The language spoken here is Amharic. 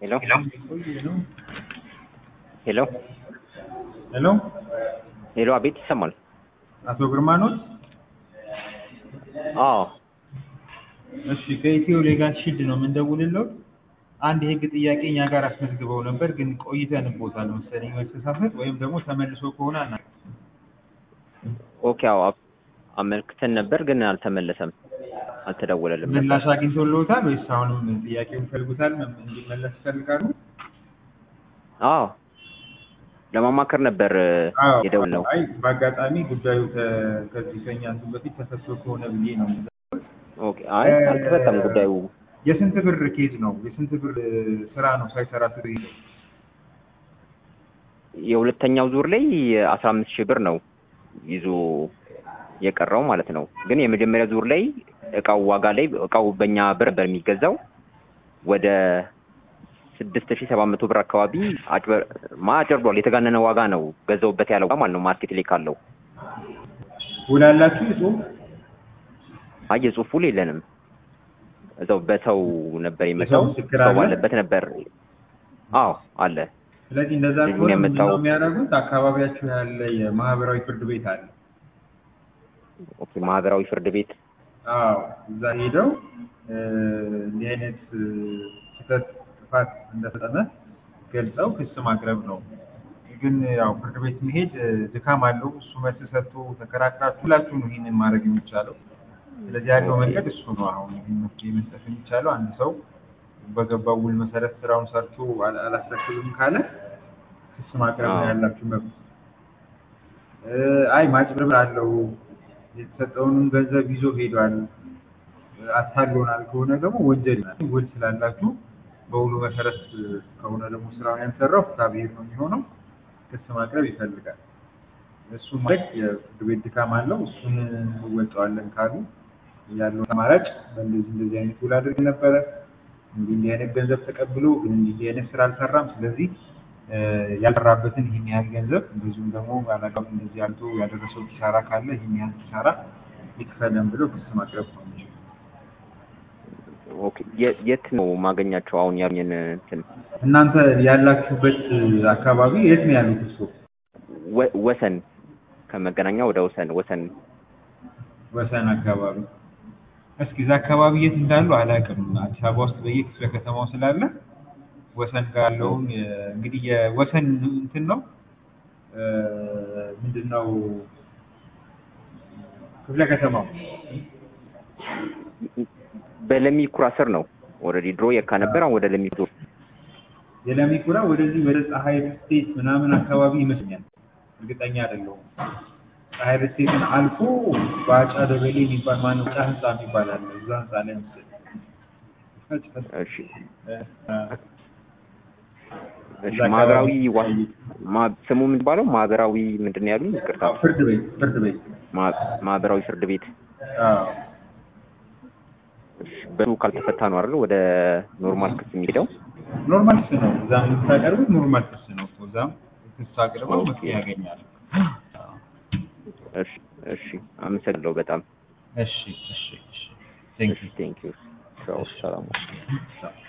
ሄሎ ሄሎ ሄሎ ሄሎ፣ አቤት ይሰማል? አቶ ግርማ ኖት? አዎ እሺ ከኢትዮ ሌጋል ሺልድ ነው የምንደውልለው። አንድ የህግ ጥያቄ እኛ ጋር አስመዝግበው ነበር፣ ግን ቆይተንቦታል መሰለኝ መተሳሰት ወይም ደግሞ ተመልሶ ከሆነ አና ኦኬ። አዎ አመልክተን ነበር፣ ግን አልተመለሰም፣ አልተደወለልም። ምላሽ አግኝቶልዎታል ወይስ አሁንም ጥያቄውን ይፈልጉታል እንዲመለስ ይፈልጋሉ? አዎ ለማማከር ነበር አዎ። የደወልነው። አይ በአጋጣሚ ጉዳዩ ከ- ከዚህ ከኛ እንትን በፊት ተፈቶ ከሆነ ብዬ ነው። ኦኬ። አይ አልተፈታም ጉዳዩ። የስንት ብር ኬዝ ነው? የስንት ብር ስራ ነው ሳይሰራ ስር የሁለተኛው ዙር ላይ አስራ አምስት ሺህ ብር ነው ይዞ የቀረው ማለት ነው። ግን የመጀመሪያ ዙር ላይ እቃው ዋጋ ላይ እቃው በእኛ ብር ነበር የሚገዛው ወደ ስድስት ሺህ ሰባት መቶ ብር አካባቢ አጭበር ማ አጭበርብሯል። የተጋነነ ዋጋ ነው ገዛውበት ያለው ማለት ነው ማርኬት ላይ ካለው። ውላላችሁ ጽሁፍ አይ የጽሁፍ ውል የለንም። እዛው በሰው ነበር የመጣው የሰው ምስክር ሰው አለ? ባለበት ነበር። አዎ አለ። ስለዚህ እንደዛ ልጁን ከሆነ ምንድን ያመጣው- ነው የሚያደርጉት? አካባቢያችሁ ያለ የማህበራዊ ፍርድ ቤት አለ። ኦኬ ማህበራዊ ፍርድ ቤት አዎ እዛ ሄደው እ፣ እንዲህ አይነት እ፣ ስህተት ጥፋት እንደፈጸመ ገልጸው ክስ ማቅረብ ነው። ግን ያው ፍርድ ቤት መሄድ እ፣ ድካም አለው። እሱ መልስ ሰጥቶ ተከራክራችሁ ሁላችሁ ነው ይህንን ማድረግ የሚቻለው። ስለዚህ ያለው መንገድ እሱ ነው። አሁን ይህን መፍትሄ መስጠት የሚቻለው አንድ ሰው በገባው ውል መሰረት ስራውን ሰርቶ አላ- አላስረክብም ካለ ክስ ማቅረብ ነው አዎ። ያላችሁ መብት። እ፣ አይ ማጭበርበር አለው የተሰጠውንም ገንዘብ ይዞ ሄዷል አታሎናል ከሆነ ደግሞ ወንጀል ይሆናል። ውል ስላላችሁ በውሉ መሰረት ከሆነ ደግሞ ስራውን ያልሰራው ፍትሐ ብሔር ነው የሚሆነው። ክስ ማቅረብ ይፈልጋል። እሱ ማለት የፍርድ ቤት ድካም አለው። እሱን እንወጣዋለን ካሉ ያለው አማራጭ በእንደዚህ እንደዚህ አይነት ውል አድርግ ነበረ እንዲህ እንዲህ አይነት ገንዘብ ተቀብሎ ግን እንዲህ እንዲህ አይነት ስራ አልሰራም። ስለዚህ እ፣ ያልሰራበትን ይህን ያህል ገንዘብ እንደዚሁም ደግሞ ባላጋም እንደዚህ አልቶ ያደረሰው ኪሳራ ካለ ይህን ያህል ኪሳራ ይክፈለን ብለው ክስ ማቅረብ ነው የሚችሉት። ኦኬ የ- የት ነው ማገኛቸው? አሁን ያሉኝን እንትን እናንተ ያላችሁበት አካባቢ የት ነው ያሉት? እሱ ወ- ወሰን ከመገናኛ ወደ ወሰን ወሰን ወሰን አካባቢ። እስኪ እዛ አካባቢ የት እንዳሉ አላውቅም። አዲስ አበባ ውስጥ በየክፍለ ከተማው ስላለ ወሰን ጋር ያለውን የ- እንግዲህ የወሰን እንትን ነው እ፣ ምንድን ነው ክፍለ ከተማው በለሚ ኩራ ስር ነው። ኦልሬዲ ድሮ የካ ነበር፣ አሁን ወደ ለሚ ዞር። የለሚ ኩራ ወደዚህ ወደ ፀሐይ ስቴት ምናምን አካባቢ ይመስለኛል። እርግጠኛ አይደለሁም። ፀሐይ ስቴትን አልፎ በአጫ ደበሌ የሚባል ማነው ጫ ህንፃ የሚባል አለ። እዛ ህንፃ ላይ መሰለኝ። እሺ እ፣ እሺ። እዛ ማህበራዊ አካባቢ- ዋ- ማ- ስሙ ምንባለው ማህበራዊ ምንድን ነው ያሉኝ? ይቅርታ ፍርድ ቤት ፍርድ ቤት ማ- ማህበራዊ ፍርድ ቤት። አዎ እሺ፣ በሱ ካልተፈታ ነው አይደል ወደ ኖርማል ክስ የሚሄደው? ኖርማል ክስ ነው። እዛም የምታቀርቡት ኖርማል ክስ ነው እኮ። እዛም ክስ አቅርበው ኦኬ። መፍትሄ ያገኛሉ። እሺ እሺ፣ አመሰግናለሁ በጣም እሺ እሺ እሺ ቴንክ ዩ ቴንክ ዩ። ሰላም ቻው